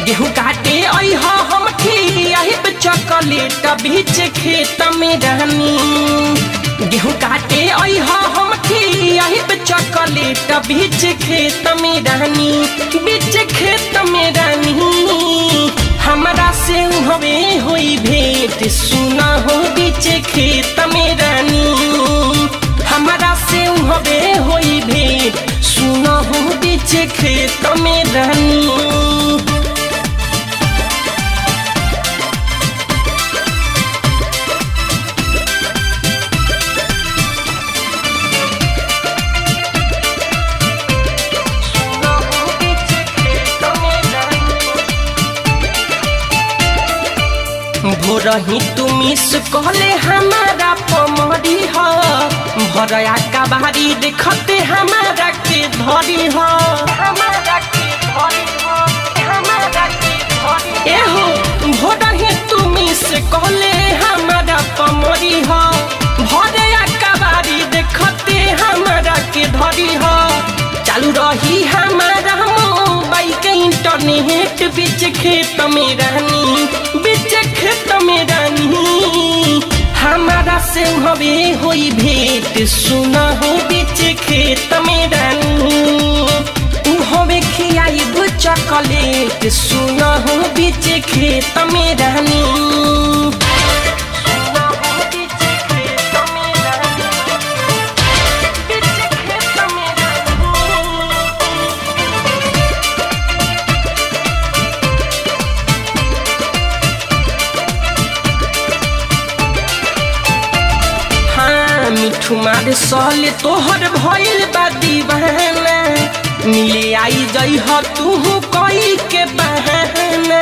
गेहूं काटे आई हा हम खियाहिब चॉकलेट बीच खेत में रहनी गेहूं काटे आई हा हम खियाहिब चॉकलेट बीच खेत में रहनी बीच खेत में रहनी हमरा से हवे होई भेंट सुना हो बीच खेत में रहनी हमरा से हवे होई भेंट सुना हो बीच खेत में रहनी भोरही तुमी कहले हमारा पमरी ह भरया कबारी देखते हमारा के धरी ह एहो भोरही तुमी से कहले हमारा पमरी ह भरया कबारी देखते हमारा के धरी ह चालू रही हमारा मोबाइल के इंटरनेट बीच खेत में रहनी बीच खेत में रहनी हमारा से हवे होई भेंट सुना हो बीच खेत में रहनी हवे खियाई चॉकलेट सुना हो बीच खेत में रहनी सुना हो बीच खेत में रहनी बीच खेत में रहनी हाँ मिठू मार सहले तोहर भइल बा दीवाना मिले आई जई ह तू कोई के बहाना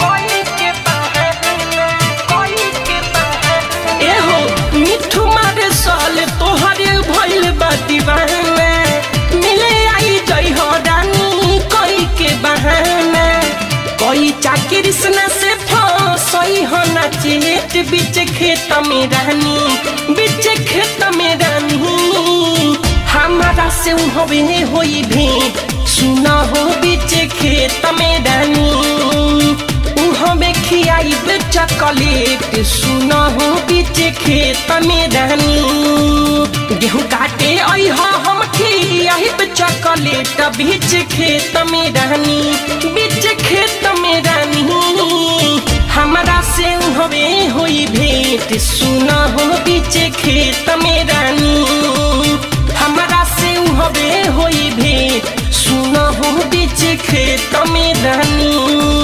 एहो मिठू मार सहले तोहर भइल बा दीवाना मिले आई जई ह रानी कोई के बहाना कोई चाकिर सना से फसई हो ना चेत बीच खेत में रहनी बीच खेत में रहनी हमारा से हवे होई भेंट सुना हो बीच खेत में रहनी हमें खियाई चॉकलेट सुना हो बीच खेत में रहनी गेहूं काटे आई हा हम खियाई चॉकलेट बीच खेत में रहनी बीच खेत में रहनी हमरा से हवे होई भेंट सुना हो बीच खेत में रहनी हमरा से हवे होई भेंट सुना हो बीच खेत में रहनी